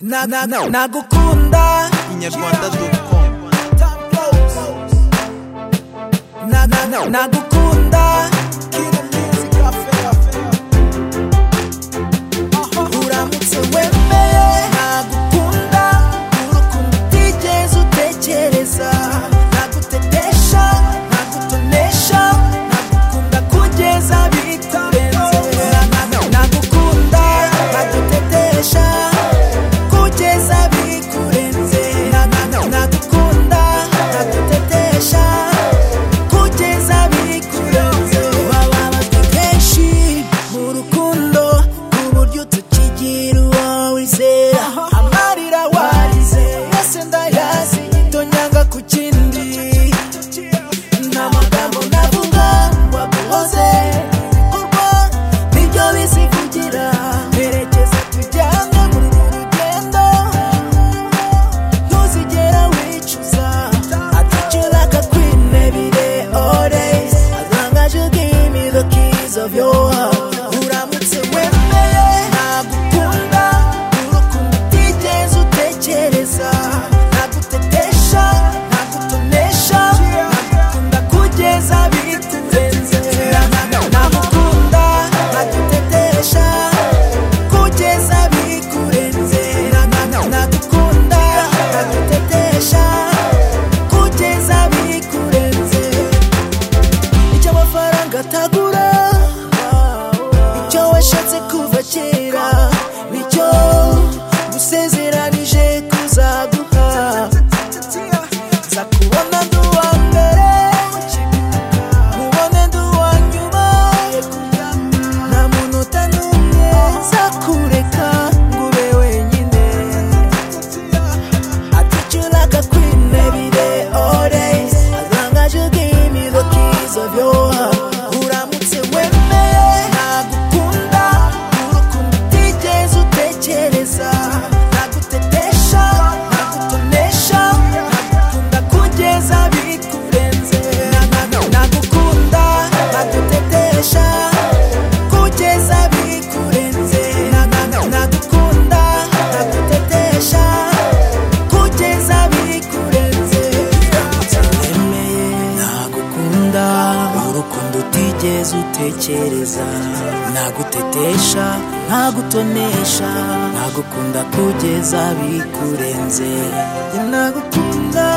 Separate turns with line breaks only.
Na, na, na, nagukunda
inyarwanda com
Time flows. Na, na, na, nagukunda Kina music cafe, cafe. uramutse wemeye nagukunda urukundo utigeze utekereza nagutetesha nagutonesha nagukunda kugeza bitarenze nagukunda nagutetesha kugeza bikurenze Na- na- na- nagukunda nagutetesha kugeza bikurenze waba abazwe kenshi mu rukundo ku buryo tukigira uwo wizera amarira warize yose ndayazi tonyanga ku kindi nta magambo navuga waguhoze ibikorwa nibyo bizivugira herekeza tujyane muri uru rugendo ntuzigera wicuza atacuraka kwinebire always as long as you give me the keys of your heart uramutse wemeye nagukunda urukundo utigeze utekereza nagutetesha nagutonesha nagukunda kugeza biturenze nagukunda nagutetesha kugeza bikurenze nagukunda nagutetesha kugeza bikurenze icyo amafaranga atagura icyo washatse kuva kera nicyo gusezeranije kuzaguha za kubona ndi uwa mbere mubone ndi uwa nyuma nta muntu utanumye nzakureka ngo ube wenyine I treat you like a queen every day, all day. As long as you give me the keys of your heart. Uramutse wemeye, nagukunda. Urukundo utigeze utekereza. Nagutetesha, nagutonesha. Nagukunda kugeza bikurenze. Na- na- na- Nagukunda, nagutetesha. Kugeza bikurenze. Na- na- na- Nagukunda, nagutetesha kugeza bikurenze emeye nagukunda urukundo utigeze utekereza nagutetesha nagutonesha nagukunda kugeza bikurenze nagukunda